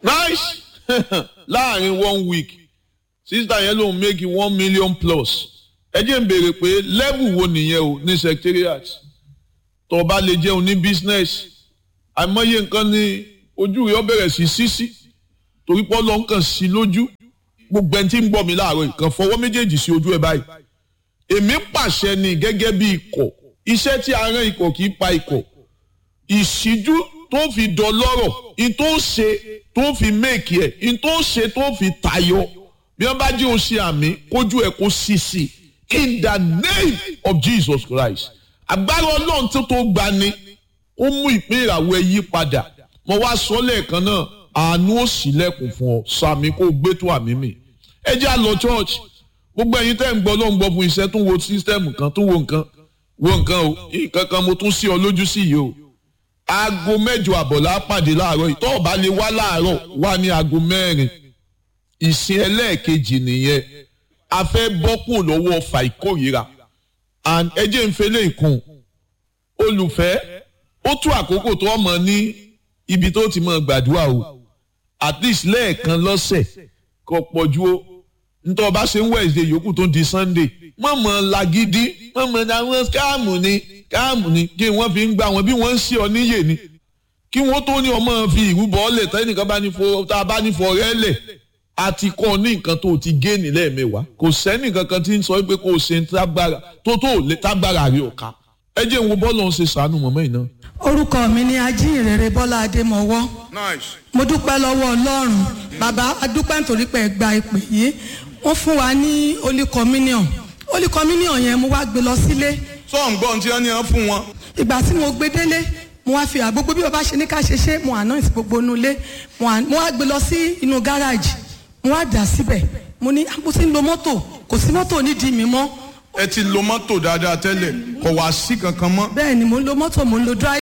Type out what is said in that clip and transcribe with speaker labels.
Speaker 1: nice láàrin one week sísítà yẹn lòun make one million plus ẹ jẹ́ ń béèrè pé level wo nìyẹn o ní secretariat tó o bá lè jẹun ní business àìmọye nǹkan ní ojú rẹ̀ ó bẹ̀rẹ̀ sí sísí torí pé ọlọ́run kàn sí lójú gbogbo ẹni tí ń gbọ́ mi láàárọ̀ ìkan fọwọ́ méjèèjì sí ojú ẹ̀ báyìí èmi pàṣẹ ni gẹ́gẹ́ bí ikọ̀ iṣẹ́ tí a rán ikọ̀ kì í pa ikọ̀ ìṣíjú tó fi dọlọ́rọ̀ in tó ṣe tó fi méèkì ẹ̀ in tó ṣe tó fi tayọ bí wọ́n bá jẹ́ o ṣe àmì kójú ẹ̀ kó sì sí in the name of Jesus Christ agbára ọlọ́run tó tó gbani ó mú ìpín ìràwọ̀ ẹ yí padà mo wá sọ lẹ́ẹ̀kan náà àánú ó ṣílẹ̀kùn fún ọ sàmì kó gbé tó àmì mi ẹ jẹ́ àlọ́ church gbogbo ẹ̀yin tẹ́ ń gbọ́ ló ń gbọ́ fún iṣẹ́ tó wo sísítẹ́ẹ̀mù kan tó wo nǹkan wo nǹkan o nǹkan kan mo tún sí ọ lójú sí yìí o aago mẹ́jọ àbọ̀ la pàdé láàárọ̀ yìí tó o bá lè wá láàárọ̀ wá ní aago mẹ́rin ìsìn ẹlẹ́ẹ̀kejì nìyẹn a fẹ́ bọ́kùn lọ́wọ́ ọfà ìkórìíra and ẹ jẹ́ ń fẹ́lẹ́ ìkùn olùfẹ́ ó tú àkókò tó ọmọ ní ibi tó ti mọ gbàdúrà o at least lẹ́ẹ̀kan lọ́sẹ̀ kò pọ̀jù o ntọ́ bá ṣe ń Wednesday yòókù tó di Sunday mọ̀mọ́ lagidi mọ̀mọ́ àwọn káàmù ni káàmù ni kí wọ́n fi ń gbà wọ́n bí wọ́n ń ṣe ọ níyè ni kí wọ́n tó ní ọmọ fi ìrúbọ ọlẹ̀ tẹ́nìkan bá ní fọ tá a bá ní fọ rẹ́ lẹ̀ àti kọ́ ní nǹkan tó ti gé ní lẹ́ẹ̀mẹ́wàá kò sẹ́ni kankan tí ń sọ pé kò ṣe ń tágbára tó tó lè tágbára rí ọ̀ka ẹ jẹ́ ń wo bọ́ọ̀lù ọ̀hún ṣe sànù mọ́mọ́ yìí náà.
Speaker 2: orúkọ mi ni ajínrere bọ́lá adémọwọ́
Speaker 1: nice.
Speaker 2: mo dúpẹ́ lọ́wọ́ ọlọ́run bàbá adúpẹ́ nítorí pé ẹ gba ìpè yìí wọ́n fún wa ní holy communion holy communion yẹn mo wá gbé lọ sílé
Speaker 1: sọ́ọ̀n gbọ́n tí wọ́n ní wọ́n fún wọn.
Speaker 2: ìgbà tí mo gbé délé mo wá fi àgbogbo bí bàbá ṣe ní ká ṣe ṣe mo àná ìsìn gbogbo inú ilé mo à- mo wá gbé lọ sí inú gáràjì mo wá dà síbẹ̀ mo ní mo ti ń lo mọ́tò kò sí mọ́tò nídìí mi mọ́
Speaker 1: ẹ ti lo mọ́tò dáadáa tẹ́lẹ̀ kò wá sí kankan mọ́.
Speaker 2: bẹ́ẹ̀ ni mo ń lo mọ́tò mo ń lo dry